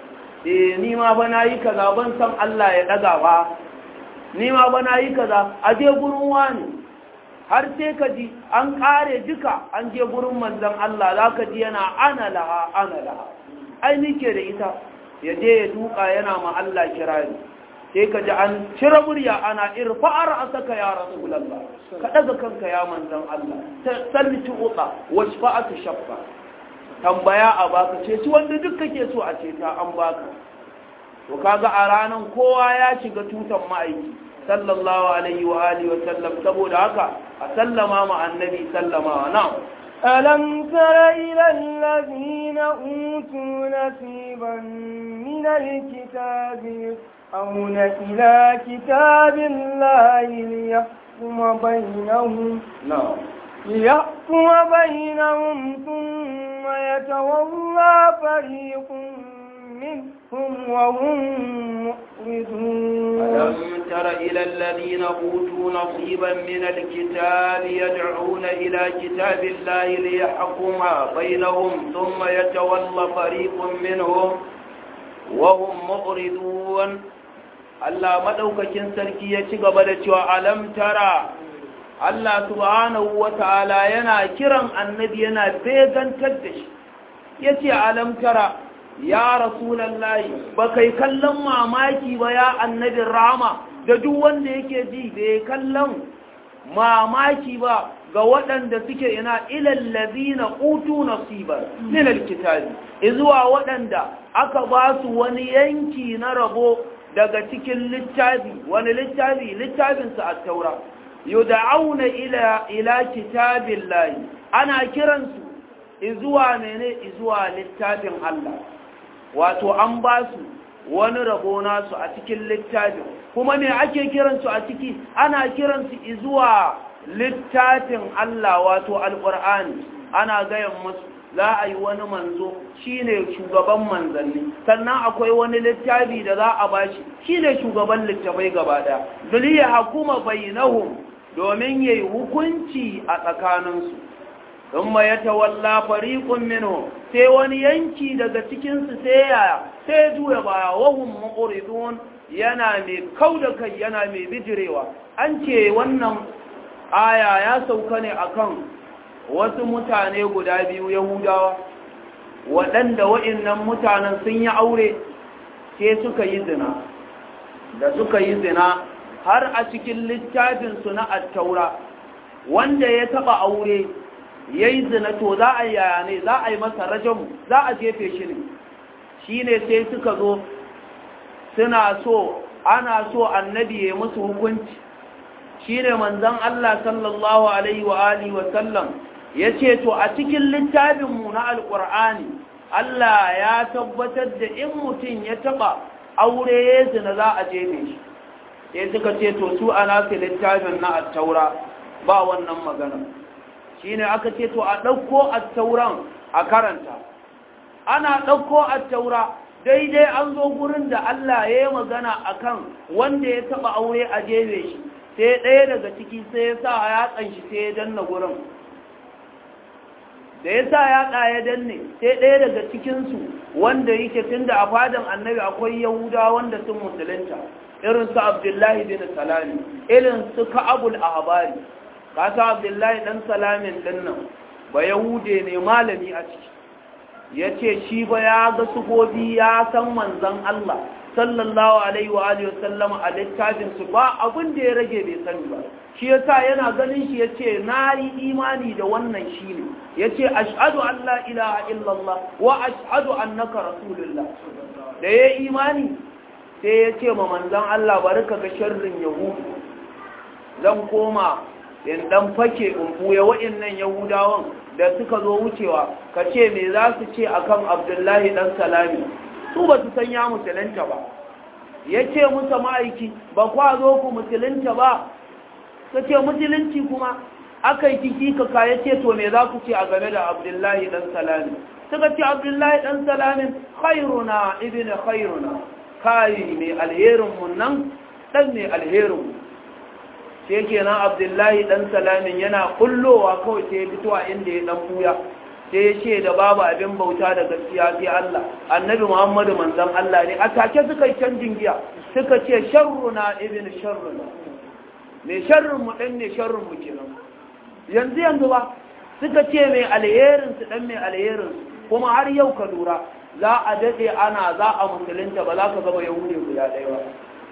S2: eh ni ma ba nayi kaza ban san Allah ya daga ba ni ma ba nayi kaza a je gurin wani har sai ka ji an kare duka an je gurin manzon Allah za ka ji yana ana laha ana laha ai nike da ita ya je ya duka yana ma Allah kirari sai ka ji an cire murya ana irfa'ar asaka ya rasulullah ka daga kanka ya manzon Allah salli tuqa washfa'atu shaffa tambaya a baka ce ci wanda duk kake so a ce ta an baka to kaga a ranan kowa ya shiga tutan ma'aiki sallallahu alaihi wa alihi wa sallam saboda haka a sallama ma annabi sallama na
S1: ألم تر إلى الذين أوتوا نصيبا من الكتاب يسعون إلى كتاب الله ليحكم بينهم
S2: نعم
S1: ليحكم بينهم ثم يتولى فريق منهم وهم مؤردون
S2: ألم تر إلى الذين أوتوا نصيبا من الكتاب يدعون إلى كتاب الله ليحكم بينهم ثم يتولى فريق منهم وهم مؤردون Allah madaukakin sarki ya ci gaba da cewa alam tara Allah subhanahu wata'ala yana kiran annabi yana begantar da shi yace alam tara ya rasulallahi ba kai kallon mamaki ba ya annabin rama da duk wanda yake ji da ya kallon mamaki ba ga waɗanda suke ina ilal ladina utu nasiban min alkitabi izuwa waɗanda aka ba su wani yanki na rabo daga cikin littafi wani littafi littafin sa at-taura yud'auna ila ila kitabillahi ana kiransu izuwa mene izuwa littafin Allah wato an ba su wani rabo nasu a cikin littafin kuma me ake kiransu a ciki ana kiransu izuwa littafin Allah wato alƙur'ani ana gayan musu za a yi wani manzo shine shugaban manzanni sannan akwai wani littafi da za a bashi shine shugaban littafai gaba daya duliya hakuma bainahum domin yayi hukunci a tsakaninsu thumma yatawalla fariqun minhum sai wani yanki daga cikin su sai ya sai juya baya wahum muqridun yana mai kauda kai yana mai bijirewa an ce wannan aya ya sauka ne akan wasu mutane guda biyu yahudawa waɗanda wa'innan mutanen sun yi aure sai suka yi zina da suka yi zina har a cikin littafinsu na attaura wanda ya taɓa aure ya yi zina to za a yaya ne za a yi masa rajamu za a jefe shi ne shi ne sai suka zo suna so ana so annabi ya musu hukunci shi ne manzan Allah sallallahu Alaihi wa Alihi wasallam ya ce to a cikin littafinmu na alƙur'ani Allah ya tabbatar da in mutum ya taɓa aure ya zina za a jefe shi sai suka ce to su a nasu littafin na attaura ba wannan magana shi ne aka ce to a ɗauko attauran a karanta ana ɗauko attaura daidai an zo gurin da Allah ya yi magana akan wanda ya taɓa aure a jefe shi sai ɗaya daga ciki sai ya sa yatsan shi sai ya danna gurin da ya sa yatsa ya danne sai ɗaya daga cikinsu wanda yake tun da a fadan annabi akwai yahuda wanda sun musulunta irin su abdullahi bin salami irin su ka'abul ahbari kasa abdullahi dan salamin dinnan ba yahude ne malami a ciki ya ce shi ba ya ga sufofi ya san manzan Allah sallallahu alaihi wa alihi wasallam a littafin su ba abin da ya rage bai sani ba shi yasa yana ganin shi yace na yi imani da wannan shine yace ashhadu an la ilaha illallah wa ashhadu annaka rasulullah da ya imani sai yace ma manzon Allah bari ka ga sharrin yahudu zan koma in dan fake in buya wa'annan yahudawan da suka zo wucewa ka ce me za su ce akan abdullahi dan salami su ba su san ya musulunta ba ya ce musa ma'aiki ba kwa zo ku musulunta ba ka ce musulunci kuma aka yi kiki kaka ya ce to me za ku ce a game da abdullahi dan salami suka ce abdullahi dan salamin khairuna ibn khairuna kai mai alherinmu nan dan mai alherinmu sai kenan abdullahi dan salamin yana kullowa kawai sai ya fito a inda ya dan buya sai ya ce da babu abin bauta da gaskiya sai Allah annabi Muhammadu manzon Allah ne a take suka yi canjin giya suka ce sharruna ibn sharruna me sharrin mu dan ne sharrin mu kenan yanzu yanzu ba suka ce mai alherin su dan mai alherin kuma har yau ka lura za a dade ana za a musulunta ba za ka gaba yahudi guda ɗaya ba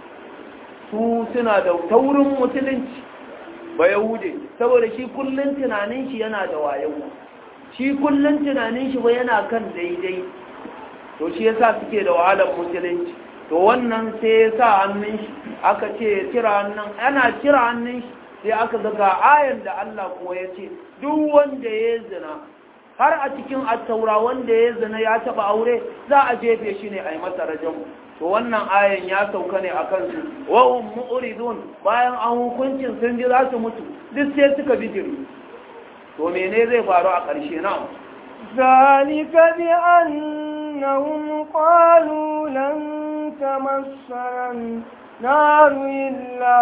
S2: su suna da taurin musulunci ba yahude saboda shi kullun tunanin shi yana da wayo shi kullun tunanin shi ba yana kan daidai to shi yasa suke da wahalar musulunci to wannan sai ya sa hannun shi aka ce cira hannun ana cira hannun shi sai aka ga ayan da Allah kuwa ya ce duk wanda ya zina har a cikin attaura wanda ya zina ya taba aure za a jefe shi ne a yi masa rajamu to wannan ayan ya sauka ne a kansu wahum mu'ridun bayan an hukuncin sun ji za su mutu duk sai suka bijiri to mene zai faru a ƙarshe na
S1: ذلك بأنهم قالوا لن تمسنا النار إلا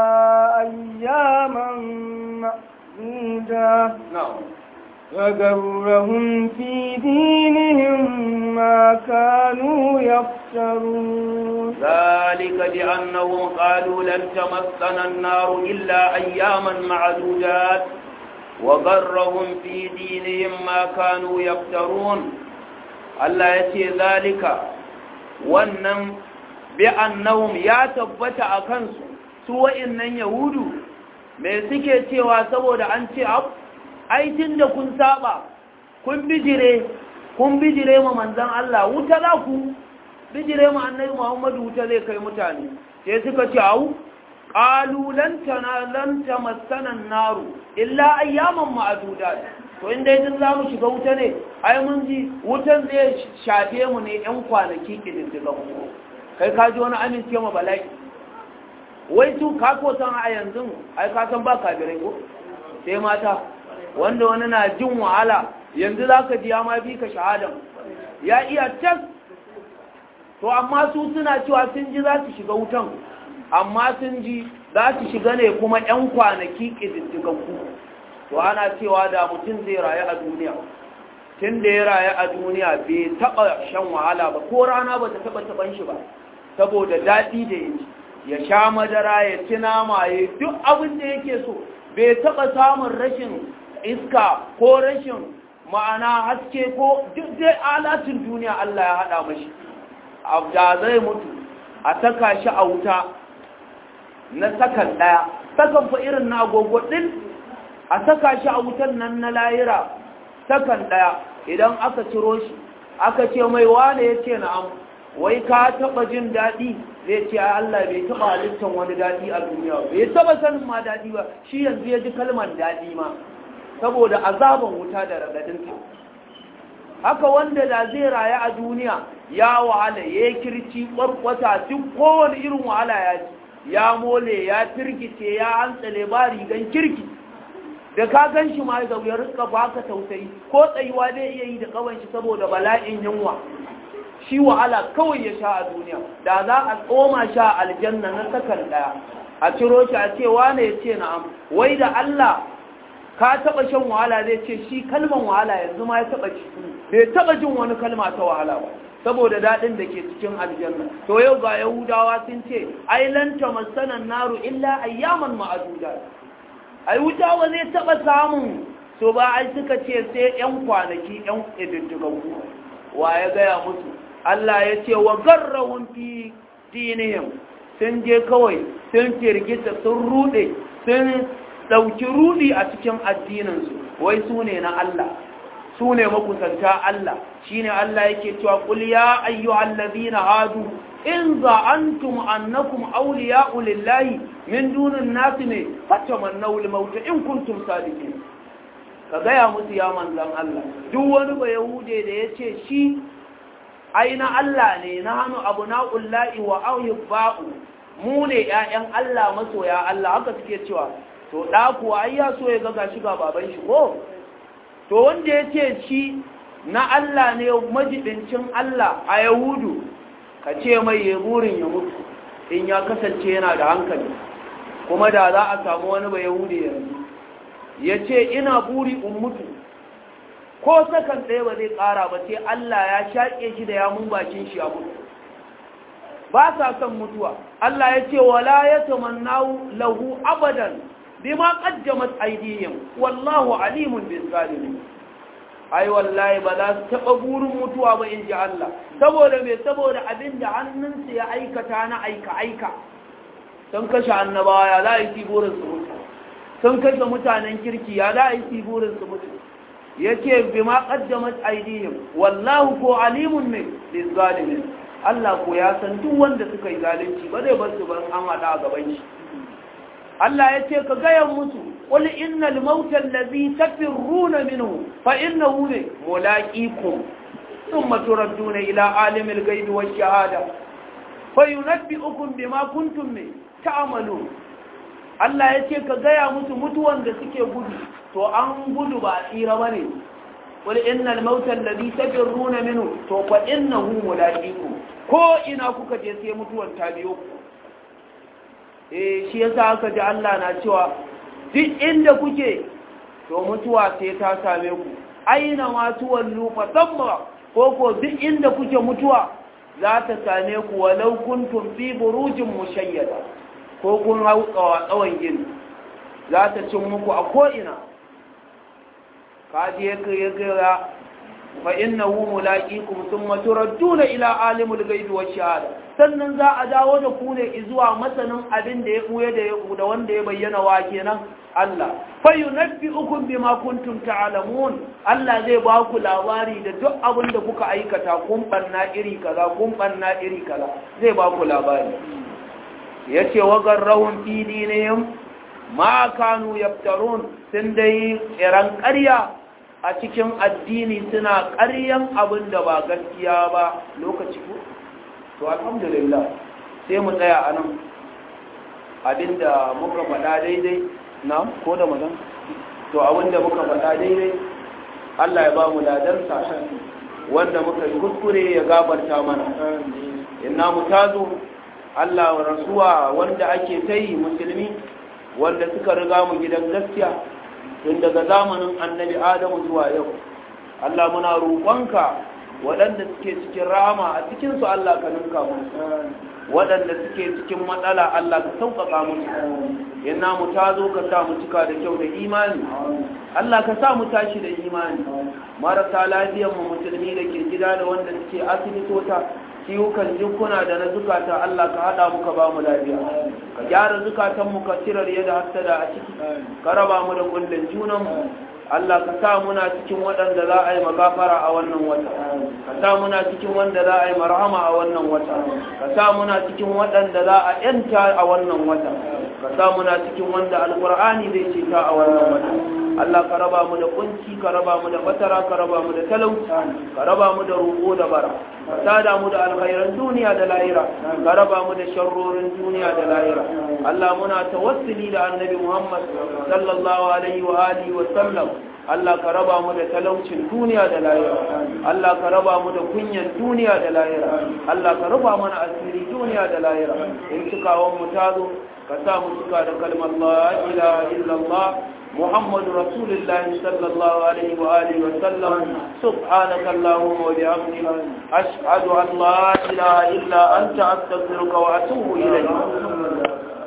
S1: أياما معدودة
S2: na'am
S1: وغرهم في دينهم ما كانوا يفترون
S2: ذلك بأنهم قالوا لن تمسنا النار إلا أياما معدودات وغرهم في دينهم ما كانوا يفترون الله يتي ذلك wannan bi'annahum ya tabbata a kansu su wa'annan yahudu me suke cewa saboda an ce ab aitin da kun saba kun bijire kun bijire ma manzan Allah wuta za ku bijire ma annabi Muhammadu wuta zai kai mutane sai suka ce au qalu lan tana lan tamassana naru illa ayyaman ma'dudat to inda idan zamu shiga wuta ne ai mun ji wutan zai shafe mu ne yan kwanaki kididdiga mu kai ka ji wani amince ma bala'i wai su ka ko san a yanzu ai ka san ba kabirai ko sai mata wanda wani na jin wahala yanzu zaka ji ya ma bi ka shahadan ya iya tas to amma su suna cewa sun ji za su shiga wutan amma sun ji za su shiga ne kuma 'yan kwanaki ƙididdigaggu to ana cewa da mutum zai rayu a duniya tun da ya rayu a duniya bai taɓa shan wahala ba ko rana ba ta taɓa taɓan shi ba saboda daɗi da ya ci ya sha madara ya ci nama ya duk abin da yake so bai taɓa samun rashin iska ko rashin ma'ana haske ko duk dai alatin duniya Allah ya haɗa mashi da zai mutu a saka shi a wuta na sakan ɗaya sakan fa irin na agogo ɗin a saka shi a wutan nan na layira sakan ɗaya idan aka ciro shi aka ce mai wane ya ce na'am wai ka taɓa jin daɗi zai ce a Allah bai taɓa halittar wani daɗi a duniya bai taɓa sanin ma daɗi ba shi yanzu ya ji kalmar daɗi ma saboda azaban wuta da ragadinta haka wanda da zai rayu a duniya ya wahala ya kirci ƙwarƙwata duk kowane irin wahala ya ci ya mole ya firgice ya hantsale ba rigan kirki da ka gan shi ma da ya rika baka tausayi ko tsayuwa zai iya yi da kawan shi saboda bala'in yunwa shi wahala kawai ya sha a duniya da za a tsoma sha aljanna na sakan daya a ciro shi a ce wane ya ce na'am wai da Allah ka taba shan wahala zai ce shi kalman wahala yanzu ma ya taba ci bai taba jin wani kalma ta wahala ba saboda daɗin da ke cikin aljanna to yau ga yahudawa sun ce ai lan tamassanan naru illa ayyaman ma'aduda ai wuta ba zai taba samun so ba ai suka ce sai yan kwanaki yan ididdigaggu wa ya gaya musu Allah ya ce wa garrahun fi dinihim sun je kawai sun firgita sun rude sun ɗauki rudi a cikin addininsu wai su ne na Allah su ne makusanta Allah shi ne Allah yake cewa ƙul ya ayyu allazina hadu in za'antum annakum awliya'u lillahi min dunin nasi ne fatamannaw al-maut in kuntum sadiqin ka gaya musu ya manzan Allah duk wani ba yahude da yace shi aina Allah ne na hannu abuna'ullahi wa ahibba'u mu ne ƴaƴan Allah masoya Allah haka suke cewa to da kuwa ai ya so ya ga gashi ga baban shi ko to wanda ya ce shi na Allah ne majibincin Allah a Yahudu ka ce mai ya burin ya mutu in ya kasance yana da hankali kuma da za a samu wani ba Yahudi yanzu ya ce ina buri in mutu ko sakan ɗaya ba zai ƙara ba sai Allah ya shaƙe shi da yamun bakin shi a mutu ba sa son mutuwa Allah ya ce wala ya tamannahu lahu abadan bima qaddamat aydihim wallahu alimun bil zalimin ai wallahi ba za su taba burin mutuwa ba inji Allah saboda me saboda abinda hannunsu ya aikata na aika aika sun kashe annabawa ya za yi burin su mutu sun kashe mutanen kirki ya za yi burin su mutu yace bima qaddamat aydihim wallahu ko alimun ne bil zalimin Allah ko ya san duk wanda suka yi zalunci ba zai bar su ban an hada a gaban shi Allah ya ce ka gaya musu qul innal mauta allazi tafirruna minhu fa innahu mulaqikum thumma turadduna ila alimil ghaibi wash shahada fa yunabbi'ukum bima kuntum ta'malun Allah ya ce ka gaya musu mutuwan da suke gudu to an gudu ba tsira bane qul innal mauta allazi tafirruna minhu to fa innahu mulaqikum ko ina kuka je sai mutuwan ta biyo ku eh shi yasa aka ji Allah na cewa duk inda kuke to mutuwa sai ta same ku aina ma tuwallu fa tamma ko ko duk inda kuke mutuwa za ta same ku walau kuntum fi burujin mushayyada ko kun hau tsawon gini za ta cin muku a ko ina ka je ka ya gara fa innahu mulaqikum thumma turadduna ila alimul ghaibi wash shahada sannan za a dawo da ku ne zuwa masanin abin da ya buye da ya da wanda ya bayyana wa kenan Allah fa yunabbi'ukum bima kuntum ta'lamun Allah zai ba ku labari da duk abin da kuka aikata kun banna iri kaza kun banna iri kaza zai ba ku labari yace wa garrahum fi dinihim ma kanu yaftarun sun dai iran ƙarya a cikin addini suna ƙaryan abin da ba gaskiya ba lokaci ko to alhamdulillah sai mu tsaya a nan abinda muka faɗa daidai na ko da mazan to abinda muka faɗa daidai Allah ya ba mu ladansa wanda muka yi kuskure ya gabarta mana inna mu tazo Allah wa rasuwa wanda ake ta yi musulmi wanda suka riga mu gidan gaskiya tun daga zamanin annabi adamu zuwa yau Allah muna roƙonka waɗanda suke cikin rama a cikinsu Allah ka ninka musu waɗanda suke cikin matsala Allah ka sauƙaƙa musu yana mu ta zo ka sa mu cika da kyau da imani Allah ka sa mu tashi da imani marasa lafiyan mu musulmi da ke gida da wanda suke asibitota ciwukan jikuna da na zukata Allah ka haɗa muka ba mu lafiya ka gyara zukatan mu ka cirar yadda hasada a ciki ka raba mu da kullun junan mu Allah ka sa muna cikin waɗanda za a yi magafara a wannan wata ka sa muna cikin wanda za a yi marhama a wannan wata ka sa muna cikin waɗanda za a yanta a wannan wata ka sa muna cikin wanda alƙur'ani zai ce ta a wannan wata Allah ka raba mu da kunci ka raba mu da fatara ka raba mu da talauci ka raba mu da roƙo da bara ka sada mu da alkhairan duniya da lahira ka raba mu da sharrorin duniya da lahira Allah muna tawassuli da annabi Muhammad sallallahu alaihi wa alihi wa sallam Allah ka raba mu da talaucin duniya da lahira Allah ka raba mu da kunyan duniya da lahira Allah ka raba mana asiri duniya da lahira in cikawan mu tazo ka sa mu cika da kalmar la ilaha illallah محمد رسول الله صلى الله عليه وآله وسلم سبحانك اللهم وبحمدك أشهد أن لا إله إلا أنت أستغفرك وأتوب إليك